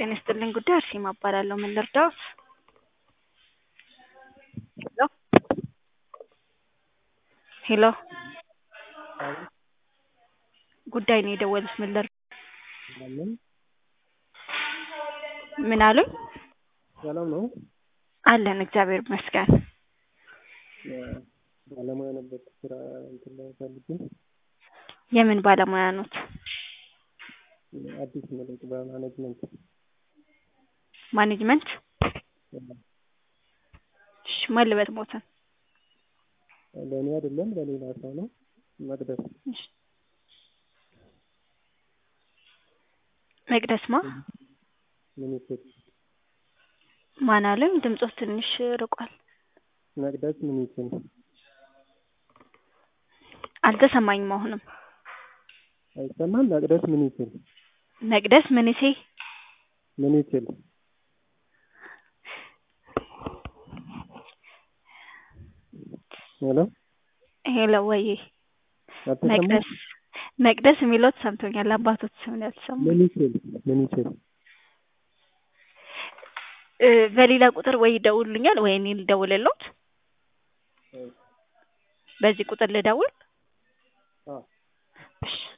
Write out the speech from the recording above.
ጤና ይስጥልኝ ጉዳይ አርሴማ እባላለሁ። ምን ልርዳዎት? ሄሎ ሄሎ ጉዳይ ነው የደወሉት ምን ልር አለን ምን አሉኝ? ሰላም ነው። አለን እግዚአብሔር ይመስገን። ባለሙያ ነበር ስራ እንትን ላይ ፈልጌ የምን ባለሙያ ኖት? አዲስ መለቅ በማኔጅመንት ማኔጅመንት? እሺ ማን ልበል ሞትን? ለእኔ አይደለም ለሌላ ሰው ነው። መቅደስ እሺ መቅደስ ማ ሚኒስትር ማን አሉኝ? ድምጾት ትንሽ ርቋል። መቅደስ ሚኒስትር አልተሰማኝም አሁንም። አይሰማም። መቅደስ ሚኒስትር መቅደስ ምንሴ ሚኒስትር ሄሎ ሄሎ ወይ አትሰማም? መቅደስ መቅደስ የሚሎት ሰምቶኛል። አባቶት ስም ነው ያልሰማሁት። ሚኒስትር ሚኒስትር እ በሌላ ቁጥር ወይ ይደውሉልኛል ወይ እኔ ልደውልልዎት? በዚህ ቁጥር ልደውል? አዎ እሺ